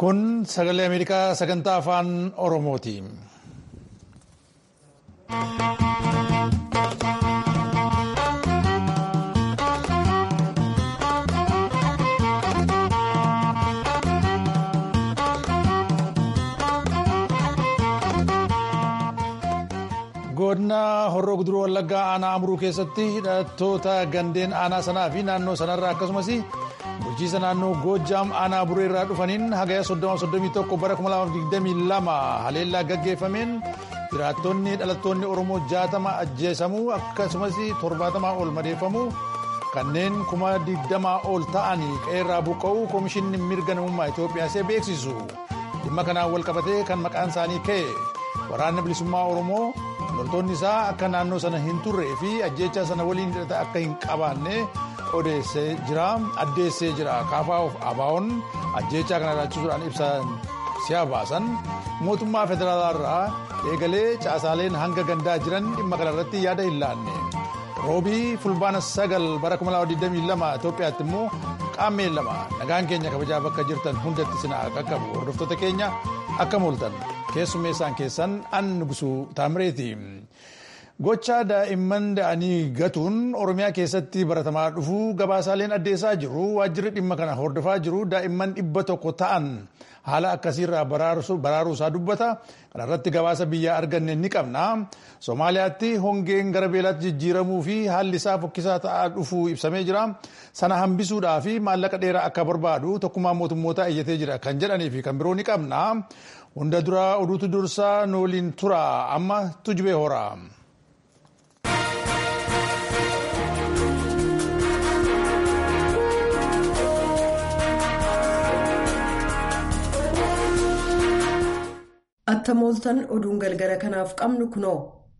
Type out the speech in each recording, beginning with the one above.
Kun sagalee Ameerikaa sagantaa afaan Oromooti. godina horroo guduruu wallaggaa aanaa amuruu keessatti hidhattoota gandeen aanaa sanaa fi naannoo sanarraa akkasumas bulchiisa naannoo goojjaam aanaa buree irraa dhufaniin hagaya 31 bara 2022 haleellaa gaggeeffameen jiraattonni dhalattoonni oromoo 60 ajjeesamuu akkasumas 70 ol madeeffamuu kanneen 20 ol ta'anii qeerraa buqqa'uu koomishinni mirga namummaa itoophiyaa beeksisu dhimma kanaan walqabatee kan maqaan isaanii ka'e waraanni bilisummaa oromoo. loltoonni isaa akka naannoo sana hin turree fi ajjeechaa sana waliin hidhata akka hin qabaanne odeessee jira addeessee jira kaafaa of abaa'oon ajjeechaa kana ilaalchisuudhaan ibsan si'a baasan mootummaa federaalaa eegalee caasaaleen hanga gandaa jiran dhimma kanarratti yaada hin laanne roobii fulbaana sagal bara 2022 itoophiyaatti immoo qaammeen lama nagaan keenya kabajaa bakka jirtan hundatti sinaa qaqqabu hordoftoota keenya akka mooltan. keessummeessaan keessan an nugusuu taamireeti gocha daa'imman da'anii gatuun oromiyaa keessatti baratamaa dhufuu gabaasaaleen addeessaa jiru waajjirri dhimma kana hordofaa jiru daa'imman dhibba tokko ta'an haala akkasiirraa baraaruu isaa dubbata kanarratti gabaasa biyyaa arganne ni qabna soomaaliyaatti hongeen gara beelaatti jijjiiramuu fi haalli isaa fokkisaa ta'aa dhufuu ibsamee jira sana hambisuudhaa fi maallaqa dheeraa akka barbaadu tokkummaa mootummoota iyyatee jira kan jedhanii fi kan biroo ni qabna. hunda duraa oduutu dursaa nooliin tura amma tujubee hora. atta mooltan oduun galgala kanaaf qabnu kunoo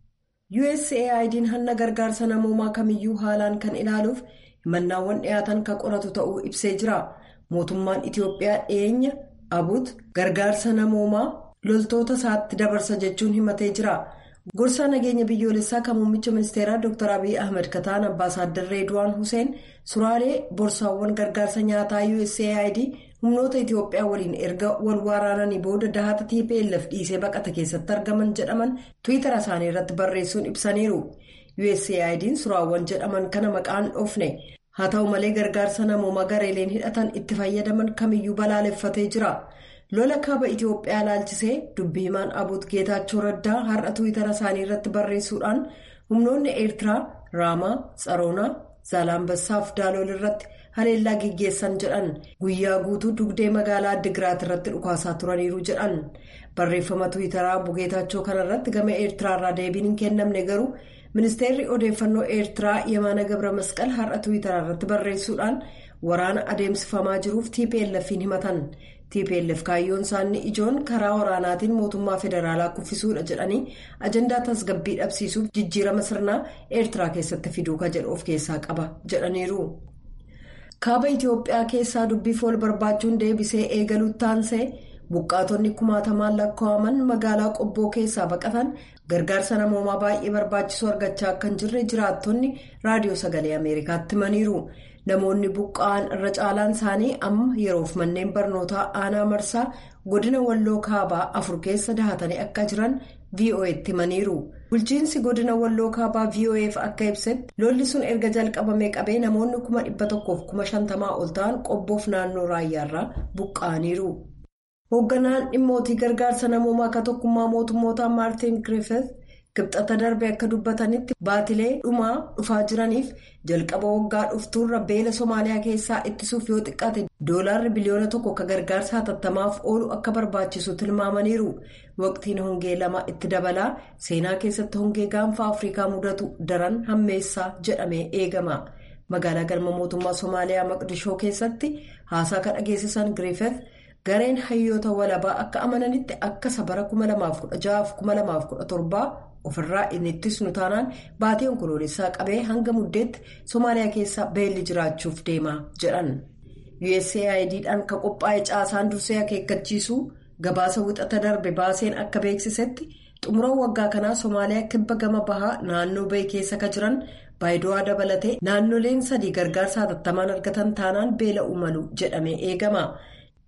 USAID'n hanna gargaarsa namoomaa kamiyyuu haalaan kan ilaaluuf himannaawwan dhiyaatan kan qoratu ta'uu ibsee jira mootummaan itiyoophiyaa dhiyeenya. abut gargaarsa namoomaa loltoota isaatti dabarsa jechuun himatee jira gorsaa nageenya biyyoolessaa kan muummicha ministeeraa dr abiy ahmed kataan ambaasaaddar reedwaan huseen suraalee borsaawwan gargaarsa nyaataa usaid humnoota itiyoophiyaa waliin erga wal waraananii booda dahata tplf dhiisee baqata keessatti argaman jedhaman tiwiitara isaanii irratti barreessuun ibsaniiru usaid'n suraawwan jedhaman kana maqaan dhoofne. haa ta'u malee gargaarsa namoomaa gareeleen hidhatan itti fayyadaman kamiyyuu balaaleffatee jira lola kaaba itiyoophiyaa ilaalchisee dubbii himaan abut geetaachoo raddaa har'a tiwiitara isaanii irratti barreessuudhaan humnoonni eertiraa raamaa tsaroonaa zaalaambassaaf daalool irratti haleellaa geggeessan jedhan guyyaa guutuu dugdee magaalaa addigiraat irratti dhukaasaa turaniiru jedhan barreeffama tiwiitaraa bugeetaachoo kanarratti gama eertiraarraa deebiin hin kennamne garuu. ministeerri odeeffannoo eertiraa yemaana gabra masqal har'a tiwiitaraa irratti barreessuudhaan waraana adeemsifamaa jiruuf tplf'n himatan tplf kaayyoon isaanii ijoon karaa waraanaatiin mootummaa federaalaa kuffisuudha jedhanii ajandaa tasgabbii dhabsiisuuf jijjiirama sirnaa eertiraa keessatti fiduu ka jedhu of keessaa qaba jedhaniiru. kaaba itiyoophiyaa keessaa dubbiif wal barbaachuun deebisee eegaluutti taansee. buqqaatonni kumaatamaan lakkaa'aman magaalaa qobboo keessaa baqatan gargaarsa namoomaa baay'ee barbaachisu argachaa akka hin jirre jiraattonni raadiyoo sagalee ameerikaatti himaniiru namoonni buqqa'an irra caalaan isaanii amma yeroof manneen barnootaa aanaa marsaa godina walloo kaabaa afur keessa dahatanii akka jiran vo'etti himaniiru bulchiinsi godina walloo kaabaa vo'eef akka ibsetti lolli sun erga jalqabamee qabee namoonni kuma dhibba tokkoof kuma shantamaa ol ta'an qobboof naannoo raayyaarraa buqqa'aniiru. hoogganaan dhimmootii gargaarsa namoomaa akka tokkummaa mootummootaa maartiin griffith kibxata darbe akka dubbatanitti baatilee dhumaa dhufaa jiraniif jalqaba waggaa dhuftuurra beela somaaliyaa keessaa ittisuuf yoo xiqqaate doolaarri biliyoona tokko akka gargaarsa hatattamaaf oolu akka barbaachisu tilmaamaniiru waqtiin hongee lama itti dabalaa seenaa keessatti hongee gaanfa afrikaa mudatu daran hammeessaa jedhamee eegama magaalaa galma mootummaa somaaliyaa maqdishoo keessatti haasaa kan dhageessisan griffith. gareen hayyoota walabaa akka amananitti akka sabara 2016-2017 ofirraa inni ittisnu taanaan baatii onkoloolessaa qabee hanga muddeetti somaaliyaa keessa beelli jiraachuuf deema jedhan usaid'dhaan kan qophaa'e caasaan dursee akeekkachiisuu gabaasa wixata darbe baaseen akka beeksisetti xumura waggaa kanaa somaaliyaa kibba gama bahaa naannoo bahii keessa ka jiran baayido'aa dabalatee naannoleen sadii gargaarsa hatattamaan argatan taanaan beela uumalu jedhamee eegama.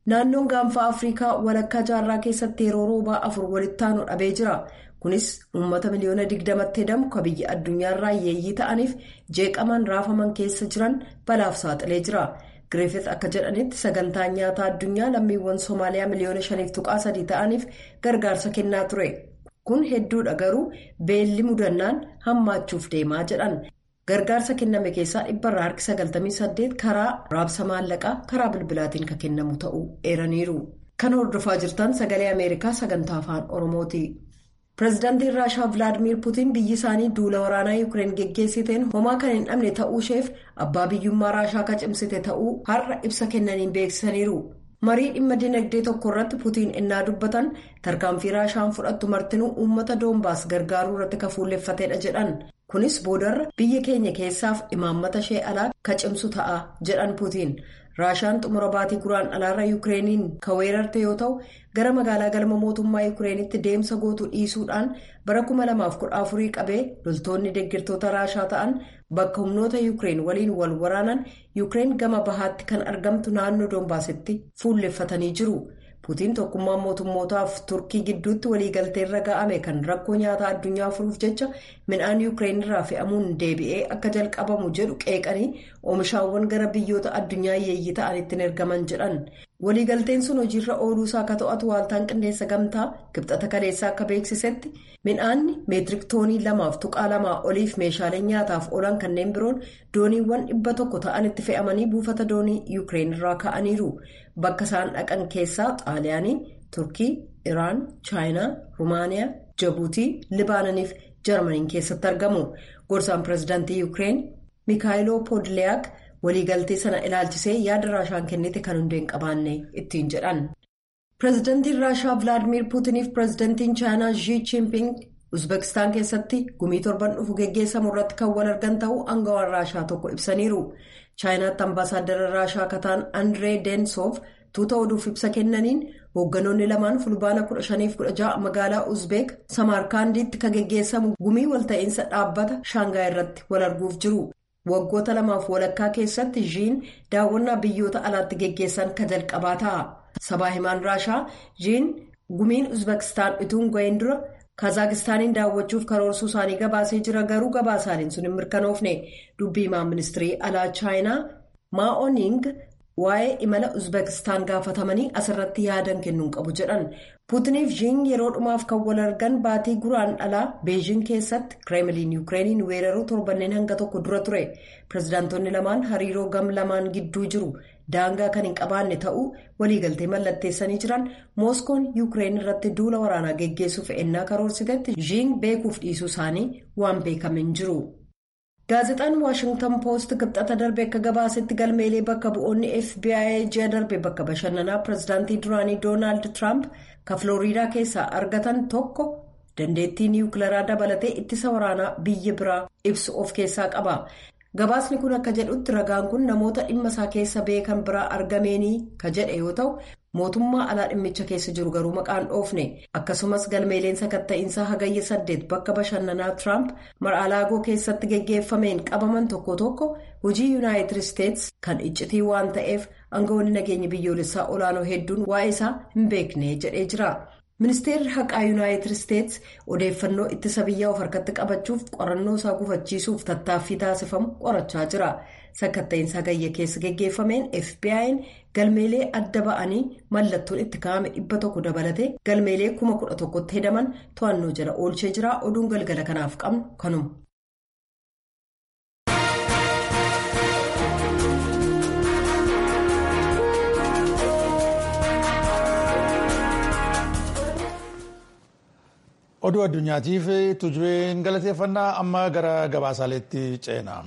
naannoon gaanfa afrikaa walakkaa jaarraa keessatti yeroo roobaa afur walitti aanu dhabee jira kunis uummata miliyoona digdamatti hedamu ka biyya addunyaarraa yeeyyii ta'aniif jeeqaman raafaman keessa jiran balaaf saaxilee jira gireefet akka jedhanitti sagantaan nyaataa addunyaa lammiiwwan soomaaliyaa miliyoona shaniif tuqaa sadii ta'aniif gargaarsa kennaa ture kun hedduudha garuu beelli mudannaan hammaachuuf deemaa jedhan. gargaarsa kenname keessaa dhibbarraa harki 98 karaa raabsa maallaqaa karaa bilbilaatiin kan kennamu ta'uu eeraniiru kan hordofaa jirtan sagalee ameerikaa sagantaa afaan oromooti pireezidaantiin raashaa vilaadimiir puutiin biyyi isaanii duula waraanaa yuukireen geggeessiteen homaa kan hin dhabne ta'uusheef abbaa biyyummaa raashaa ka cimsite ta'uu har'a ibsa kennaniin beeksisaniiru marii dhimma dinagdee tokko irratti puutiin innaa dubbatan tarkaanfii raashaan fudhattu martinuu uummata doombaas gargaaruu irratti ka fuulleffatedha jedhan. kunis boodarra biyya keenya keessaaf imaammata ishee alaa ka cimsu ta'a jedhan puutiin raashaan xumura baatii guraan alaarra yuukireeniin ka weerarte yoo ta'u gara magaalaa galma mootummaa yuukireenitti deemsa gootu dhiisuudhaan bara 2014 qabee loltoonni deeggartoota raashaa ta'an bakka humnoota yuukireen waliin wal waraanan yuukireen gama bahaatti kan argamtu naannoo doombaasitti fuulleffatanii jiru. puutiin tokkummaa mootummootaaf turkii gidduutti waliigalteerra ga'ame kan rakkoo nyaataa addunyaa furuuf jecha midhaan yuukireen irraa fe'amuun deebi'ee akka jalqabamu jedhu qeeqanii oomishaawwan gara biyyoota addunyaa yeeyyii ta'anitti ergaman jedhan waliigalteen sun hojiirra ooluusaa akka to'atu waaltaan qindeessa gamtaa kibxata kaleessaa akka beeksisetti midhaanni meetirik toonii lamaaf tuqaa lamaa oliif meeshaalee nyaataaf oolan kanneen biroon dooniiwwan dhibba tokko ta'anitti fe'amanii buufata doonii yuukireen irraa ka'aniiru. bakka isaan dhaqan keessaa xaaliyaanii turkii iraan chaayinaa rumaaniyaa jabuutii libaananiif jarmaniin keessatti argamu gorsaan pireezidaantii yuukireen miikaayiloo poodliyaak waliigaltee sana ilaalchisee yaada raashaan kennite kan hundee hin qabaanne ittiin jedhan. pireezidaantiin raashaa vilaadimiir puutiniif pireezidaantiin chaayinaa zhii chiimping uzbekistaan keessatti gumii torban dhufu geggeessamu irratti kan wal argan ta'uu aangawaan raashaa tokko ibsaniiru. chaayinaatti ambaasaaddara raashaa kataan andree densoof tuuta oduuf ibsa kennaniin hoogganoonni lamaan fulbaana 15-16 magaalaa uzbeek samarkaandiitti kan geggeessamu gumii walta'iinsa dhaabbata shaangaay irratti wal arguuf jiru waggoota lamaaf walakkaa keessatti zhiin daawwannaa biyyoota alaatti geggeessan ka jalqabaa ta'a sabaa himaan raashaa zhiin gumiin uzbekistaan ituun ga'een dura. kazaakistaaniin daawwachuuf karoorsuu isaanii gabaasee jira garuu gabaasaaniin sun hin mirkanoofne dubbii himaa ministirii alaa chaayinaa maa'ooning waa'ee imala uzbekistaan gaafatamanii asirratti yaadan kennuun qabu jedhan puutiniif zhiin yeroo dhumaaf kan wal argan baatii guraan dhalaa beejing keessatti kireemiliin yuukireeniin weeraruu torbanneen hanga tokko dura ture pireezidaantonni lamaan hariiroo gam lamaan gidduu jiru. daangaa kan hin qabaanne ta'uu waliigaltee mallatteessanii jiran mooskoon yuukireen irratti duula waraanaa geggeessuuf ennaa karoorsitetti zhiin beekuuf dhiisuu isaanii waan beekamin jiru. gaazexaan waashingtan poost kibxata darbe akka gabaasetti galmeelee bakka bu'oonni fbi ji'a darbe bakka bashannanaa pireezidaantii duraanii doonaald tiraamp ka filooriidaa keessaa argatan tokko dandeettii niwukilaraa dabalatee ittisa waraanaa biyya biraa ibsu of keessaa qaba. gabaasni kun akka jedhutti ragaan kun namoota dhimma isaa keessa beekan biraa argameenii ka jedhe yoo ta'u mootummaa alaa dhimmicha keessa jiru garuu maqaan dhoofne akkasumas galmeeleen sakatta'iinsaa hagayya saddeet bakka bashannanaa tiraamp mar'aalaagoo keessatti geggeeffameen qabaman tokko tokko hojii yuunaayitid isteetsi kan iccitii waan ta'eef aangawoonni nageenya biyyoolessaa olaanoo hedduun waa'ee isaa hin beekne jedhee jira. ministeerri haqaa yuunaayitid isteetsi odeeffannoo ittisa biyyaa of harkatti qabachuuf qorannoo isaa gufachiisuuf tattaaffii taasifamu qorachaa jira sakatta'iinsa hagayya keessa geggeeffameen fbi'n galmeelee adda ba'anii mallattoon itti kaa'ame dhibba tokko dabalatee galmeelee kuma kudha tokkotti hedaman to'annoo jala oolchee jira oduun galgala kanaaf qabnu kanuma. oduu addunyaatiif tujubeen galateeffannaa amma gara gabaasaaleetti ceena.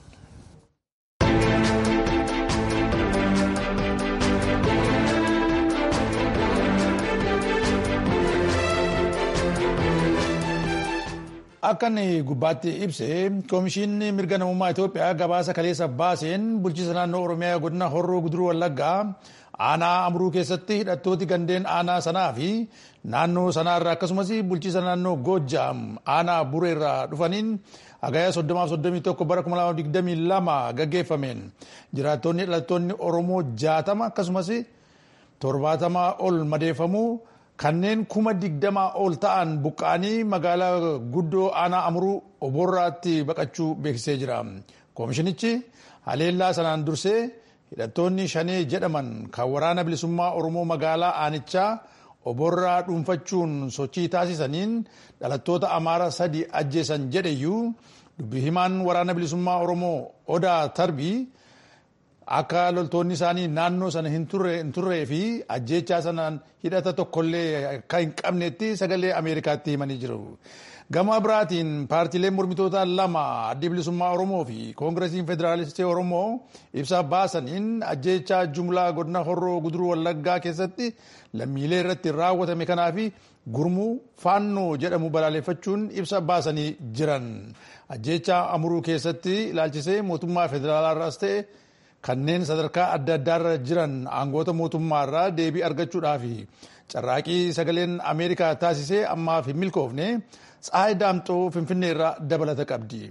akka inni gubbaatti ibse koomishinni mirga namummaa Itoophiyaa gabaasa kaleessa baaseen bulchiinsa naannoo Oromiyaa godina Horroo Guduruu Wallaggaa aanaa amruu keessatti hidhattooti gandeen aanaa sanaa fi naannoo sanaarraa akkasumas bulchiinsa naannoo Goojjaam aanaa bureerraa dhufaniin hagaya 31 bara 2022 gaggeeffameen jiraattonni dhalattoonni Oromoo 60 akkasumas torbaatamaa ol madeeffamuu kanneen kuma digdamaa ol ta'an buqqa'anii magaalaa guddoo aanaa amuruu oborraatti baqachuu beeksisee jira. Koomishinichi haleellaa sanaan dursee hidhattoonni shanee jedhaman kan waraana bilisummaa Oromoo magaalaa aanichaa oborraa dhuunfachuun sochii taasisaniin dhalattoota Amaaraa sadi ajjeesan jedheyyuu dubbi himaan waraana bilisummaa Oromoo Odaa Tarbii akka loltoonni isaanii naannoo sana hin turree fi ajjeechaa sanaan hidhata tokkollee akka hin qabnetti sagalee Ameerikaatti himanii jiru. Gama biraatiin paartiileen mormitoota lama addi bilisummaa Oromoo fi koongiresiin federaalistii Oromoo ibsa baasaniin ajjeechaa jumlaa godina horroo guduruu wallaggaa keessatti lammiilee irratti raawwatame kanaa fi gurmuu faannoo jedhamu balaaleffachuun ibsa baasanii jiran. Ajjeechaa amuruu keessatti ilaalchisee mootummaa federaalaarraas ta'e kanneen sadarkaa adda addaarra jiran aangoota mootummaarraa deebii argachuudhaaf carraaqii sagaleen ameerikaa taasisee ammaaf hin milkoofne tsaayi daamxoo finfinneerraa dabalata qabdi.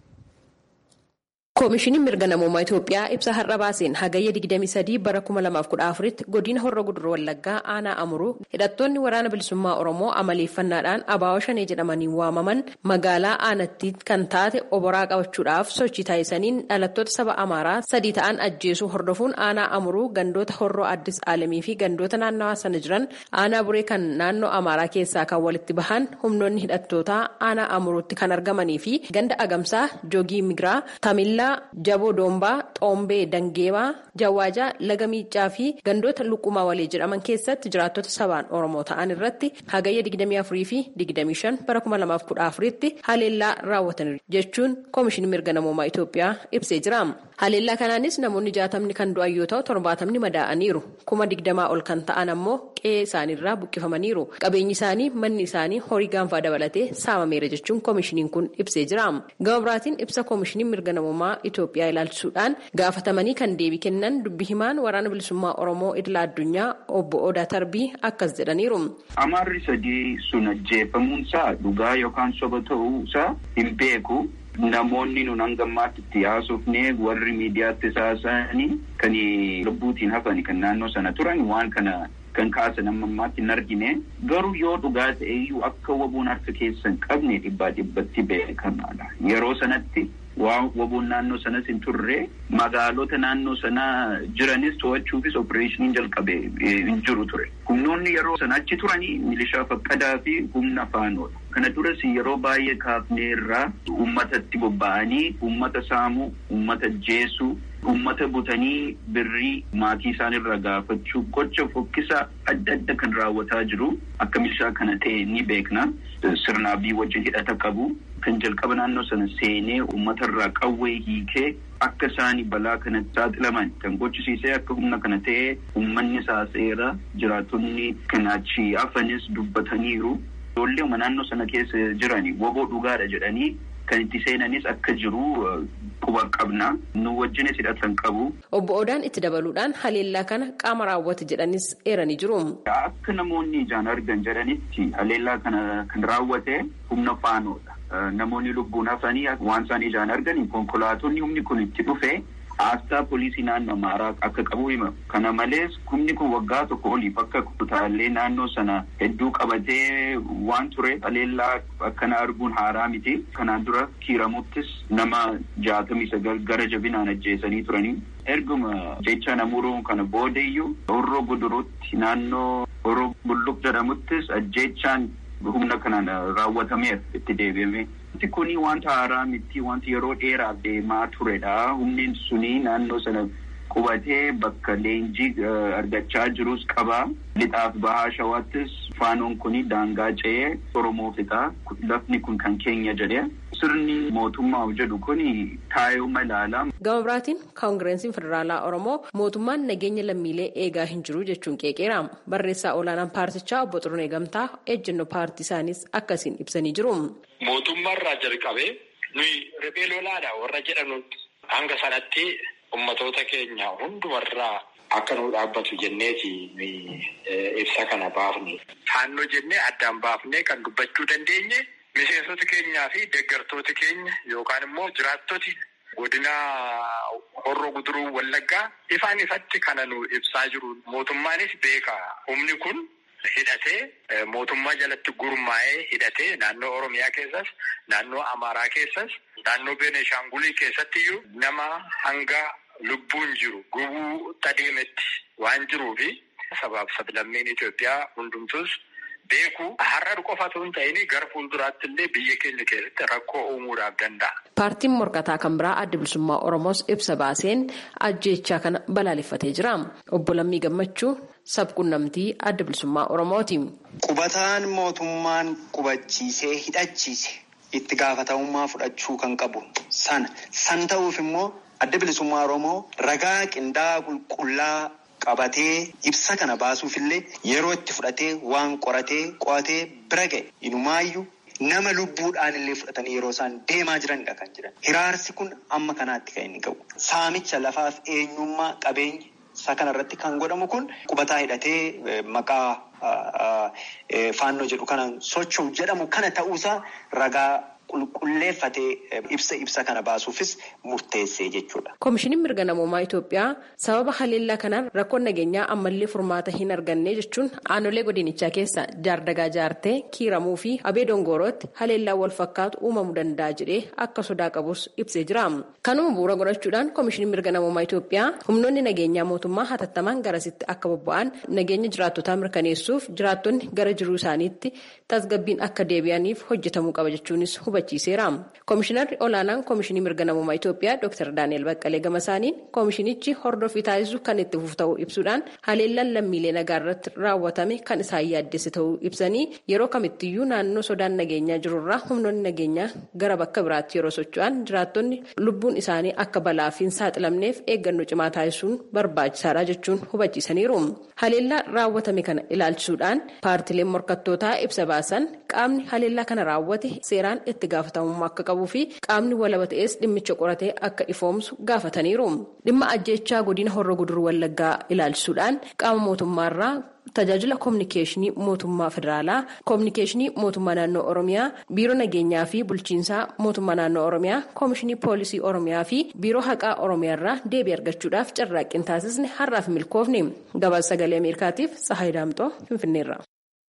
koomishiniin mirga namoomaa Itoophiyaa ibsa har'a baaseen hagayya 23 bara 2014tti godina horra guduruu wallaggaa aanaa amuruu hidhattoonni waraana bilisummaa oromoo amaleeffannaadhaan abaawoo shanee jedhamanii waamaman magaalaa aanatti kan taate oboraa qabachuudhaaf sochii taasisaniin dhalattoota saba amaaraa sadii ta'an ajjeesuu hordofuun aanaa amuruu gandoota horroo addis aalamii fi gandoota naannawaa sana jiran aanaa buree kan naannoo amaaraa keessaa kan walitti bahan humnoonni hidhattootaa aanaa amuruutti kan argamanii fi ganda agamsaa joogii migiraa tamillaa. jaboo doombaa xoombee dangeebaa jawaajaa laga miicaa fi gandoota luqqumaa walee jedhaman keessatti jiraattota sabaan oromoo ta'an irratti hagayya 24 fi 25 bara 2014 tti haleellaa raawwatan jechuun koomishinii mirga namoomaa Itoophiyaa ibsee jira. haleellaa kanaanis namoonni jaatamni kan du'an yoo ta'u torbaatamni madaa'aniiru kuma digdamaa ol kan ta'an ammoo qe'ee isaaniirraa buqqifamaniiru qabeenyi isaanii manni isaanii horii gaanfaa dabalatee saamameera jechuun koomishiniin kun ibsee jira. gama biraatiin ibsa koomishinii mirga namoomaa Itoophiyaa ilaalchisuudhaan gaafatamanii kan deebii kennan dubbi himaan waraana bilisummaa Oromoo idila addunyaa obbo Odaa Tarbii akkas jedhaniiru. Amaarri sadii sun ajjeefamuunsaa dhugaa yookaan soba ta'uusaa hin beeku. Namoonni nun hanga ammaatti itti haasofnee warri miidiyaatti saasanii kan lubbuutiin hafan kan naannoo sana turan waan kana kan kaasan amma ammaatti hin argine garuu yoo dhugaa ta'eyyuu akka waboon harka keessa hin qabne dhibbaa dhibbatti beekamaadha. Yeroo sanatti waan waboon naannoo sanas hin turre magaalota naannoo sanaa jiranis to'achuufis opereeshiniin jalqabe hin jiru ture. Humnoonni yeroo sana achi turanii milishaa faqqadaa fi humna faanoodha. Kana duras yeroo baay'ee kaafnee irraa uummatatti bobba'anii uummata saamuu, uummata jeesuu, uummata butanii birrii maatii isaanirra gaafachuu gocha fokkisaa adda adda kan raawwataa jiru akka milishaa kana ta'e ni beekna. Sirnaabii wajjin hidhata qabu. Kan jalqaba naannoo sana seenee uummatarraa qawwee hiikee akka isaanii balaa kanatti saaxilaman kan gochisiisee akka humna kana ta'e uummanni saaseera jiraattonni kan achi hafanis dubbataniiru. Ijoollee naannoo sana keessa jiranii woboo dhugaadha jedhanii kan itti seenanis akka jiru quba qabna. Nu wajjinis hidhatan qabu. Obbo Odaan itti dabaluudhaan haleellaa kana qaama raawwate jedhanis eeranii jiru. Akka namoonni ijaan argan jedhanitti haleellaa kana kan raawwate humna faanoodha. Namoonni lubbuun hafanii waan isaan ijaan arganii konkolaatonni humni kun itti dhufe Aasxaa poolisii naannoo Amaaraa akka qabu hima. Kana malees humni kun waggaa tokko oliif akka kutaalee naannoo sana hedduu qabatee waan ture haleellaa akkana arguun haaraa miti. Kanaan dura kiiramuttis nama jaatamii sagal gara jabinaan ajjeesanii turanii. Erguma jecha namuruun kana boodeyyuu horroo gudurutti naannoo horroo bulluq jedhamuttis ajjeechaan humna kanaan raawwatameef itti deebi'ame. Wanti kuni wanta haaraa miti wanti yeroo dheeraaf deemaa turedha. Humni suni naannoo sana qubatee bakka leenjii argachaa jirus qaba. Lixaaf bahaa shawaattis faanoon kuni daangaa ce'ee Oromoo fixa. Lafni kun kan keenya jedhee. Sirni mootummaa jedhu kuni taayoo malaala. Gama biraatiin koongireensiin federaalaa Oromoo mootummaan nageenya lammiilee eegaa hin jiru jechuun qeeqeera. Barreessaa olaanaan paartichaa obbo Xurunee Gamtaa ejjennoo paartii isaaniis akkasiin ibsanii jiru. Mootummaarraa jalqabee nuyi riphee lolaadha warra jedhanutti hanga sanatti ummatoota keenya hundumarraa akka nu dhaabbatu jenneeti ibsa kana baafne. Faannoo jennee addaan baafnee kan dubbachuu dandeenye miseensota keenyaa fi deeggartooti keenya yookaan immoo jiraattoti godina horroo guduruu wallaggaa ifaan ifatti kana nu ibsaa jiru mootummaanis beeka humni kun hidhatee mootummaa jalatti gurmaa'ee hidhatee naannoo oromiyaa keessas naannoo amaaraa keessas naannoo beneshaangulii keessatti iyyuu nama hanga lubbuun jiru gubuu adeemetti waan jiruufi sabaaf sablammiin Itoophiyaa hundumtus beeku har'a qofa osoo hin ta'in gara fuulduraatti illee biyya keenya keessatti rakkoo uumuudhaaf danda'a. Paartiin morkataa kan biraa adda bilisummaa Oromoos ibsa baaseen ajjeechaa kana balaaleffatee jira. Obbo Lammii Gammachuu sabquunnamtii adda bilisummaa Oromooti. Qubataan mootummaan qubachiisee hidhachiise itti gaafatamummaa fudhachuu kan qabu sana san ta'uuf immoo adda bilisummaa Oromoo ragaa qindaa'aa qulqullaa. qabatee ibsa kana baasuufillee yeroo itti fudhatee waan qoratee qo'atee bira ga'e inumaayyuu nama lubbuudhaan illee fudhatanii yeroo isaan deemaa jiranidha kan jiran. Hiraarsi kun amma kanaatti kan inni ga'u. Saamicha lafaaf eenyummaa qabeenya isa kanarratti kan godhamu kun qubataa hidhatee maqaa faannoo jedhu kanaan socho'u jedhamu kana ta'uusaa ragaa. qulqulleeffatee ibsa ibsa kana baasuufis murteessee jechuudha. Koomishiniin mirga namoomaa Itoophiyaa sababa haleellaa kanaan rakkoon nageenyaa ammallee furmaata hin arganne jechuun aanolee godinichaa keessa jaardagaa jaartee kiiramuu fi abee dongoorootti haleellaa wal fakkaatu uumamuu danda'a jedhee akka sodaa qabus ibsee jira. Kanuma bu'uura godhachuudhaan koomishiniin mirga namoomaa Itoophiyaa humnoonni nageenyaa mootummaa hatattamaan garasitti akka bobba'an nageenya jiraattotaa mirkaneessuuf jiraattonni gara jiruu isaaniitti tasgabbiin akka deebi'aniif hojjetamuu qaba jechuunis hubachiisa. Koomishinarri olaanaan koomishinii mirga namummaa Itoophiyaa Dr. Daani'el Baqqalee Gamasaaniin koomishinichi hordofii taasisu kan itti fufu ta'uu ibsuudhaan haleellaan lammiilee nagaa irratti raawwatame kan isaan yaaddesse ta'uu ibsanii yeroo kamittiyyuu naannoo sodaan nageenyaa jirurraa humnoonni nageenyaa gara bakka biraatti yeroo socho'an jiraattonni lubbuun isaanii akka balaaf hin saaxilamneef eeggannoo cimaa taasisuun barbaachisaadha jechuun hubachiisaniiru. Haleellaa raawwatame kana ilaalchisuudhaan paartileen morkattootaa ibsa baasan qaamni haleellaa kana raawwate seeraan itti gaafatamummaa akka qabuu fi qaamni walaba ta'es dhimmicha qoratee akka ifoomsu gaafataniiru. Dhimma ajjeechaa godina horra guduruu wallaggaa ilaalchisuudhaan qaama mootummaarraa tajaajila koominikeeshinii mootummaa federaalaa koominikeeshinii mootummaa naannoo oromiyaa biiroo nageenyaa fi bulchiinsaa mootummaa naannoo oromiyaa koomishinii poolisii oromiyaa fi biiroo haqaa oromiyaarraa deebii argachuudhaaf carraaqqiin taasisne har'aaf milkoofne gabaasa sagalee ameerikaatiif sahaay daamxoo finfinneerra.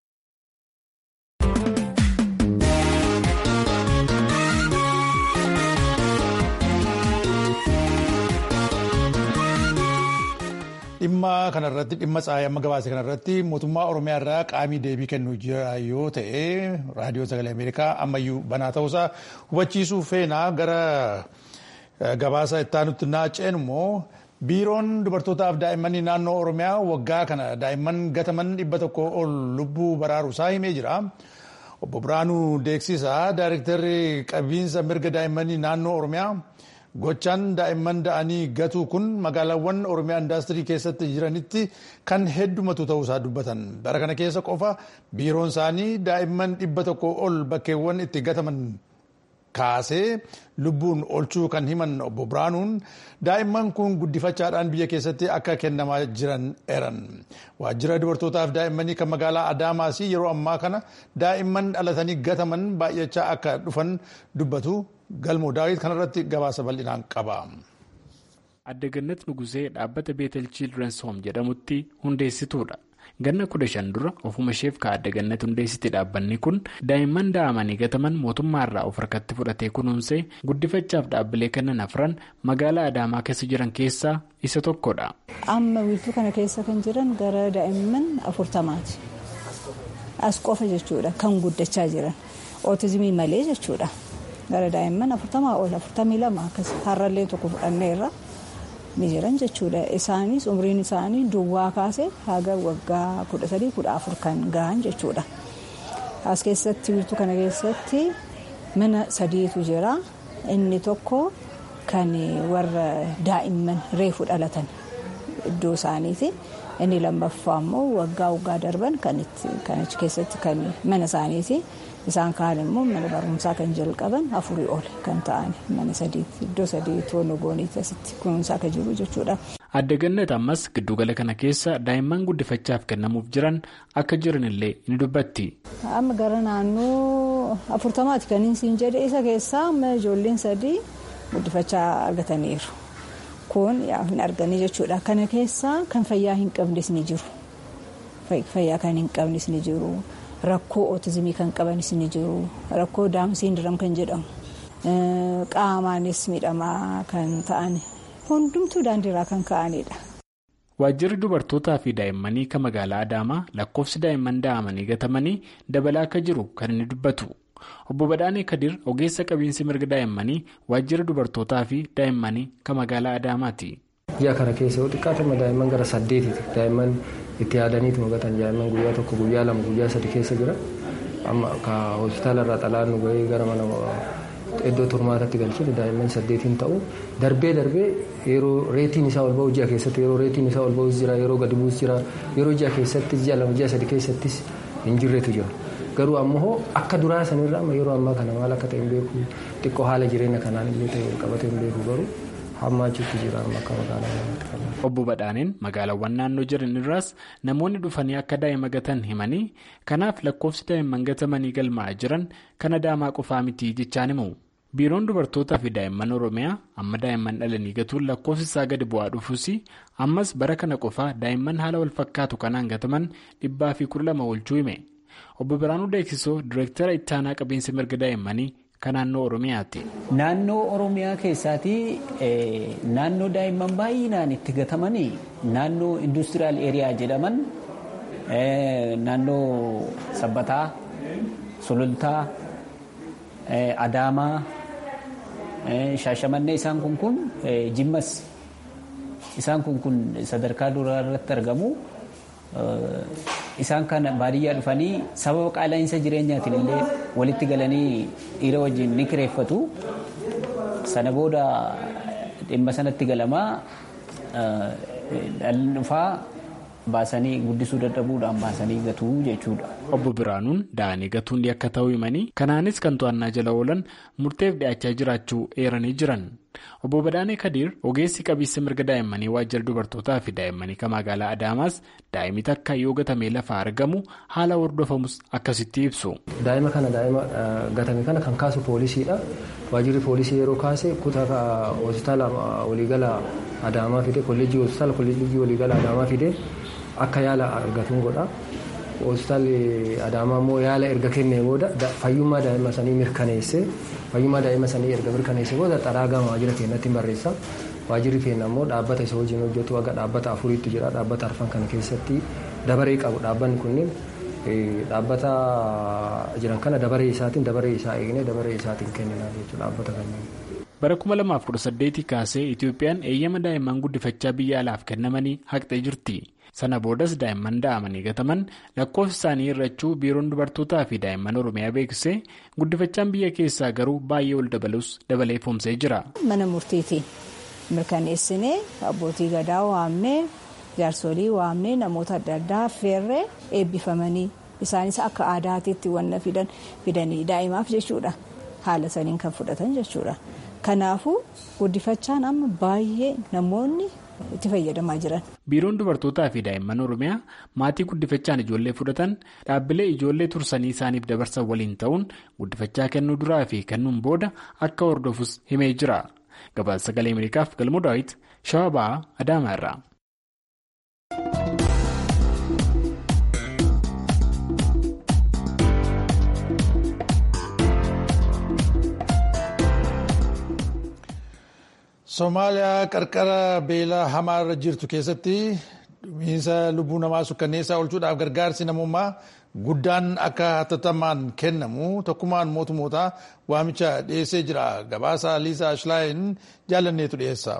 Dhimma kanarratti dhimma tsaayii amma gabaase kanarratti mootummaa Oromiyaa irraa qaamii deebii kennuu jira yoo ta'e raadiyoo sagalee Ameerikaa ammayyuu banaa ta'uusaa hubachiisuu feenaa gara gabaasa ittaanutti naanneen immoo biiroon dubartootaaf daa'immanii naannoo Oromiyaa waggaa kana daa'imman gataman dhibba tokko ol lubbuu baraaruusaa himee jira. Obbo Biraanuu Deeksisaa Daayirektarri qabiinsa mirga daa'immanii naannoo Oromiyaa. Gochaan daa'imman da'anii gatuu kun magaalaawwan Oromiyaa indaastirii keessatti jiranitti kan heddumatu ta'uusaa dubbatan. Bara kana keessa qofa biiroon isaanii daa'imman dhibba tokko ol bakkeewwan itti gataman kaasee lubbuun olchuu kan himan obbo Biraanuun daa'imman kun guddifachaadhaan biyya keessatti akka kennamaa jiran eeran. Waajjira dubartootaaf daa'immanii kan magaalaa Adaamaas yeroo ammaa kana daa'imman dhalatanii gataman baay'achaa akka dhufan dubbatu. galmoo daawit kanarratti gabaasa bal'inaan qaba. Adda Gannat Nugusee dhaabbata Beetel Children's Home jedhamutti hundeessituudha. Ganna kudha shan dura ofuma isheef ka Adda Gannat hundeessite dhaabbanni kun daa'imman da'amanii gataman mootummaarraa of harkatti fudhatee kunuunsee guddifachaaf dhaabbilee kennan afran magaalaa Adaamaa keessa jiran keessaa isa tokkodha. Amma wiirtuu kana keessa kan jiran gara daa'imman afurtamaati. As qofa jechuudha kan guddachaa jiran. Ootizimii malee jechuudha. gara daa'imman afurtamaa ol afurtamii lama akkas har'allee tokko fudhanneerra ni jiran jechuudha isaanis umriin isaanii duwwaa kaase haga waggaa kudha sadii kudha afur kan gahan jechuudha as keessatti wiirtuu kana keessatti mana sadiitu jira inni tokko kan warra daa'imman reefu dhalatan iddoo isaaniiti inni lammaffaa immoo waggaa waggaa darban kan achi keessatti kan mana isaaniiti. isaan kaan immoo mana barumsaa kan jalqaban afurii ol kan ta'an mana sadiitti iddoo sadii toonoo gooniitti asitti kunuunsaa kan jiru jechuudha. Adda Gannat ammas giddugala kana keessa daa'imman guddifachaaf kennamuuf jiran akka jiran illee ni dubbatti. Amma gara naannoo afurtamaati kan siin jedhe isa keessaa amma ijoolleen sadii guddifachaa argataniiru. Kun hin arganii jechuudha. Kana keessaa kan fayyaa hin qabnes ni jiru. Fayyaa kan hin qabnes ni jiru. Rakkoo ootizimii kan qabanis ni jiru. Rakkoo daamsiindiram kan jedhamu. Qaamaanis miidhamaa kan ta'an hundumtuu daandiirraa kan ka'anidha. Waajjirri dubartootaa fi daa'immanii kan magaalaa Adaamaa lakkoofsi daa'imman da'amanii gatamanii dabalaa akka jiru kan inni dubbatu. Obbo Badhaanee Kadir ogeessa qabiinsi mirga daa'immanii waajjira dubartootaa fi daa'immanii kan magaalaa Adaamaati. Ji'a kana keessa yoo xiqqaatama daa'imman gara saddeetiiti. Daa'imman itti yaadaniitu mugatan daa'imman guyyaa tokko guyyaa lama guyyaa sadi keessa jira. Amma ka hospitaala irraa xalaan nu gahee gara mana iddoo turmaatatti galchine daa'imman saddeetiin ta'u darbee darbee yeroo reetiin isaa ol ba'u ji'a keessatti yeroo reetiin isaa ol ba'us jira yeroo gadi bu'us jira yeroo ji'a keessattis ji'a lama ji'a sadi keessattis hin jirretu jira. Garuu ammoo akka duraa sanirraa amma yeroo ammaa kana maal akka ta'e hin beeku xiqqoo haala jireenya kanaan illee ta'e qabatee hin beeku garuu hamma achitti jira amma akka magaalaa Obbo Badhaaneen magaalaawwan naannoo jiran irraas namoonni dhufanii akka daa'ima gatan himanii kanaaf lakkoofsi daa'imman gatamanii galmaa'aa jiran kan Adaamaa qofaa miti jechaan himu. Biiroon dubartootaa fi daa'imman Oromiyaa amma daa'imman dhalanii gatuun lakkoofsi isaa gadi bu'aa dhufuus ammas bara kana qofaa daa'imman haala wal fakkaatu kanaan gataman dhibbaa fi kudha lama oolchuu hime. Obbo Biraanuu Deeksisoo Direektara Ittaanaa Qabiinsa Mirga Daa'immanii kan naannoo Oromiyaati. Naannoo Oromiyaa keessaatii naannoo daa'imman baay'inaan itti gatamanii naannoo industiriyaal eeriyaa jedhaman naannoo Sabbataa, Sulultaa, Adaamaa, Shaashamannee isaan kun kun Jimmas isaan kun kun sadarkaa duraa irratti argamu. Isaan kana baadiyyaa dhufanii sababa qaala'insa jireenyaatiin illee walitti galanii dhiira wajjin ni kireeffatu. Sana booda dhimma sanatti galamaa dhalli dhufaa baasanii guddisuu dadhabuudhaan baasanii gatuu jechuudha. Obbo Biraanuun da'anii gatuun akka ta'uu himanii kanaanis kan to'annaa jala oolan murteef dhiyaachaa jiraachuu eeranii jiran. Obbo Badaanee Kadiir ogeessi qabiinsa mirga daa'immanii waajjira dubartootaa fi daa'immanii kan magaalaa Adaamaas daa'imni takka yoo gatamee lafaa argamu haala hordofamus akkasitti ibsu. Daa'ima kana daa'ima gatame kana kan kaasu poolisiidha. Waajjirri poolisii yeroo kaase kutaa hospitaala waliigala Adaamaa fide kolleejjii hospitaala kolleejjii waliigala Adaamaa fide akka yaala argatuun godha. Hospitaalli Adaamaa immoo yaala erga kennee booda fayyummaa daa'ima sanii mirkaneessee fayyummaa daa'ima sanii erga mirkaneessee booda xaraa gama waajjira keenyatti barreessa. Waajjirri keenya immoo dhaabbata isa wajjin hojjetu aga dhaabbata afuriitti jira. Dhaabbata arfan kana keessatti dabaree qabu. Dhaabbanni kunneen dhaabbata jiran kana dabaree isaatiin dabaree isaa eegnee dabaree isaatiin kennina jechuudha dhaabbata kanneen. Bara 2018 kaasee Itoophiyaan eeyyama daa'imman guddifachaa biyya alaaf kennamanii haqxee jirti. Sana boodas daa'imman da'amanii gataman lakkoofsa isaanii hir'achuu biiroon dubartootaa fi daa'imman Oromiyaa beeksisee guddifachaan biyya keessaa garuu baay'ee ol dabalus dabalee foomsee jira. Mana murtiitiin mirkaneessinee abbootii gadaa waamnee jaarsolii waamnee namoota adda addaa affeerree eebbifamanii isaanis akka aadaatiitti wanna fidan fidanii daa'imaaf jechuudha. Haala saniin kan fudhatan jechuudha. Kanaafuu guddifachaan amma baay'ee namoonni itti fayyadamaa jiran. Biiroon dubartootaa fi daa'imman Oromiyaa maatii guddifachaan ijoollee fudhatan dhaabbilee ijoollee tursanii isaaniif dabarsan waliin ta'uun guddifachaa kennuu duraa fi kennuun booda akka hordofus himee jira. Gabaasa sagalee Ameerikaaf galmoo daawwiti Shawaa Ba'aa Adaamaa irraa. Somaaliyaa qarqara beelaa hamaa irra jirtu keessatti dhumiinsa lubbuu namaa sukkanneessaa oolchuudhaaf gargaarsi namummaa guddaan akka hatattamaan kennamu tokkummaan mootummootaa waamicha dhiyeessee jira. Gabaasa Liisaa Ashlaayin jaalanneetu dhiyeessa.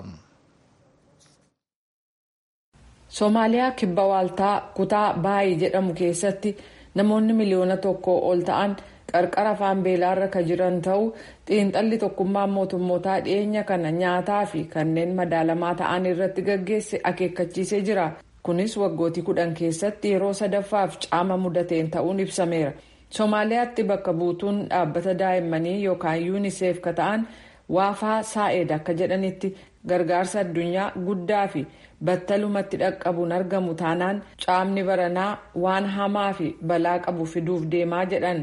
Somaaliyaa kibba waaltaa kutaa baay'ee jedhamu keessatti namoonni miliyoona tokko ol ta'an qarqara afaan beelaarra kan jiran ta'uu xiinxalli tokkummaan mootummootaa dhiyeenya kana nyaataa fi kanneen madaalamaa ta'an irratti gaggeesse akeekkachiisee jira. kunis waggootii kudhan keessatti yeroo sadaffaaf caama mudateen ta'uun ibsameera. Somaaliyaatti bakka buutuun dhaabbata daa'immanii yookaan yuuniseef ka ta'an waafaa saa'eed akka jedhanitti gargaarsa addunyaa guddaa fi battalumatti dhaqqabuun argamu taanaan caamni baranaa waan hamaa fi balaa qabu fiduuf deemaa jedhan.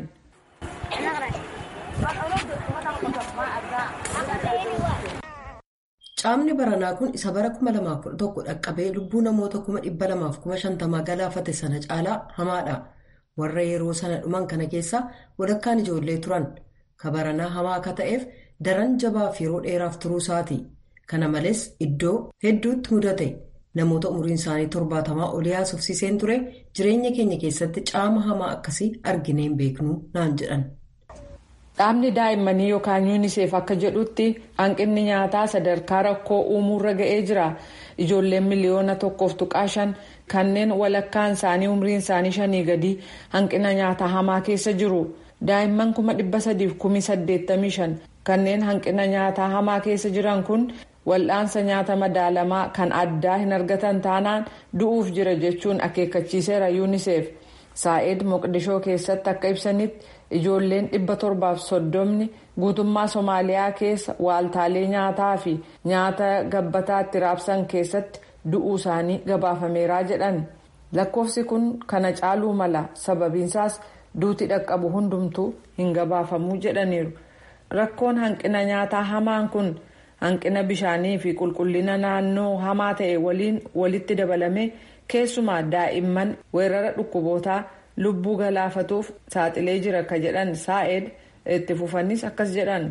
Caamni baranaa kun isa bara 2011 dhaqqabee lubbuu namoota 250,050 galaafate sana caalaa hamaadha. Warra yeroo sana dhuman kana keessaa walakkaan ijoollee turan. Ka baranaa hamaa akka ta'eef daran jabaaf yeroo dheeraaf turuu isaati. Kana malees iddoo hedduutti mudate. Namoota umriin isaanii torbaatamaa olii haasofsiiseen ture jireenya keenya keessatti caama hamaa akkasii argineen beeknu naan jedhan. Dhaabni daa'immanii yookaan yuuniseef akka jedhutti hanqinni nyaataa sadarkaa rakkoo uumuurra ga'ee jira. Ijoolleen miliyoona tokkoof tuqaa shan kanneen walakkaan isaanii umriin isaanii shanii gadi hanqina nyaataa hamaa keessa jiru. Daa'imman kuma dhibba sadiif kumi saddeettamii shan kanneen hanqina nyaataa hamaa keessa jiran kun wal'aansa nyaata madaalamaa kan addaa hin argatan taanaan du'uuf jira jechuun akeekkachiiseera yuuniseef. Saa'id Moqdishoo keessatti akka ibsanitti ijoolleen dhibba torbaaf soddomni guutummaa Somaaliyaa keessa waaltaalee nyaataa fi nyaata gabbataa itti raabsan keessatti du'uu isaanii gabaafameeraa jedhan. Lakkoofsi kun kana caaluu mala sababiinsaas duuti dhaqqabu hundumtuu hin gabaafamuu jedhaniiru. Rakkoon hanqina nyaataa hamaan kun hanqina bishaanii fi qulqullina naannoo hamaa ta'e waliin walitti dabalame. keessumaa daa'imman weerara dhukkubootaa lubbuu galaafatuuf saaxilee jira ka jedhan saa'ed itti fufanis akkas jedhan.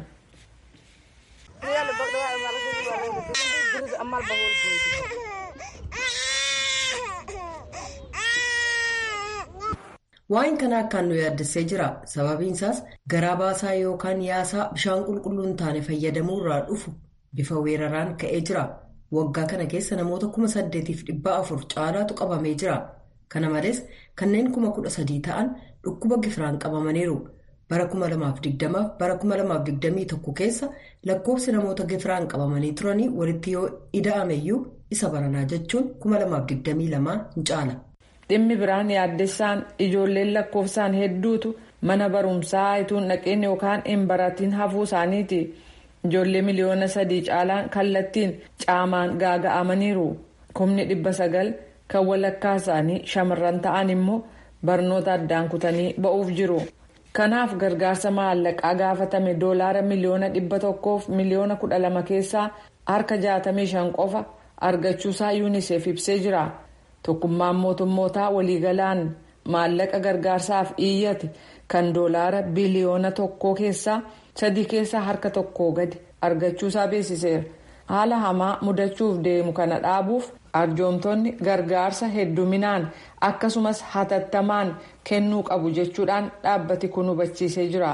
Waa'een kana akkaan nu yaaddessee jira. Sababiin isaas garaa baasaa yookaan yaasaa bishaan qulqulluu hin taane fayyadamuu irraa dhufu bifa weeraraan ka'ee jira. Waggaa kana keessa namoota kuma saddeetiif dhibba afur caalaatu qabamee jira. Kana malees kanneen kuma kudha sadii ta'an dhukkuba gifiraan qabamaniiru. Bara kuma lamaaf digdamaaf bara kuma lamaaf digdamii tokko keessa lakkoofsi namoota gifiraan qabamanii turanii walitti yoo ida'ameyyuu isa baranaa jechuun kuma lamaaf digdamii lamaa hin caala. Dhimmi biraan yaaddessaan ijoolleen lakkoofsaan hedduutu mana barumsaa ituun dhaqeen yookaan hin baratiin hafuu isaaniiti. Ijoollee miliyoona sadii caalaan kallattiin caamaan gaaga'amaniiru. Kumni dhibba sagal kan walakkaa isaanii shamarran ta'an immoo barnoota addaan kutanii ba'uuf jiru. Kanaaf gargaarsa maallaqaa gaafatame doolaara miliyoona dhibba tokkoof miliyoona kudha lama keessaa harka jaatamii shan qofa argachuusaa yuuniseef ibsee jira. Tokkummaan mootummootaa waliigalaan maallaqa gargaarsaaf iyyate kan doolaara biliyoona tokkoo keessaa sadii keessaa harka tokkoo gadi argachuusaa beeksiseera. Haala hamaa mudachuuf deemu kana dhaabuuf arjoomtonni gargaarsa hedduminaan akkasumas hatattamaan kennuu qabu jechuudhaan dhaabbati kun hubachiisee jira.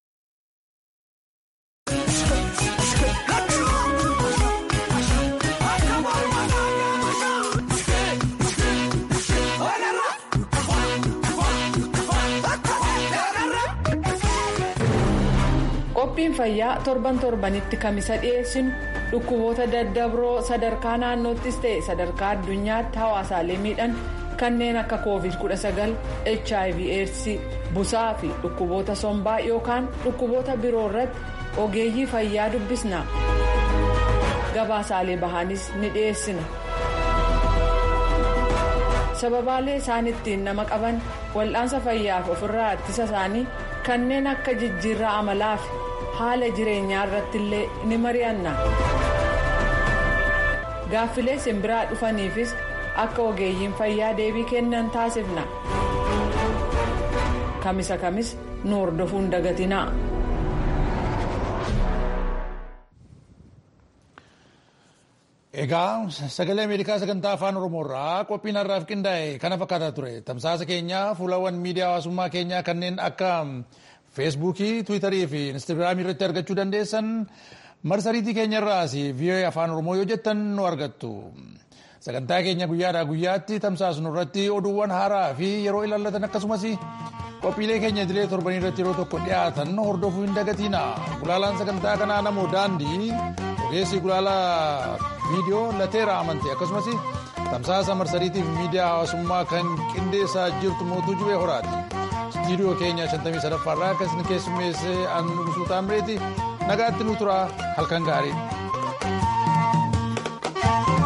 qophiin fayyaa torban torbanitti kamisa dhiyeessinu dhukkuboota daddabroo sadarkaa naannoottis ta'e sadarkaa addunyaatti hawaasaalee miidhan kanneen akka covid 19 hiv aids busaa fi dhukkuboota sombaa yookaan dhukkuboota biroo irratti ogeeyyii fayyaa dubbisna gabaasaalee bahaanis ni dhiyeessina. sababaalee isaan ittiin nama qaban wal'aansa fayyaaf ofirraa ittisa isaanii kanneen akka jijjiirraa amalaa fi haala jireenyaa irratti illee ni mari'anna. gaaffilee simbiraa dhufaniifis akka ogeeyyiin fayyaa deebii kennan taasifna. kamisa kamis nu hordofuun dagatinaa. Egaa sagalee Ameerikaa sagantaa afaan Oromoo irraa qophiin har'aaf qindaa'e kana fakkaataa ture. Tamsaasa keenya fuulawwan miidiyaa hawaasummaa keenyaa kanneen akka feesbuukii, tiwiitarii fi instaagiraamii irratti argachuu dandeessan marsariitii keenya irraas vii'oo'ee afaan Oromoo yoo jettan nu argattu. Sagantaa keenya guyyaadhaa guyyaatti tamsaasnu irratti oduuwwan haaraa fi yeroo ilaallatan akkasumas qophiilee keenya idilee torbanii irratti yeroo tokko dhiyaatan hordofuu hin dagatiina. Gulaalaan sagantaa kanaa namoo daandii ogeessi gulaalaa viidiyoo lateera amante akkasumas tamsaasa marsariitii fi miidiyaa hawaasummaa kan qindeessaa jirtu mootuu jubee horaati. Istiidiyoo keenya 53 irraa akkasni keessummeessee an nugusuu taamireeti nagaatti nu tura halkan gaarii.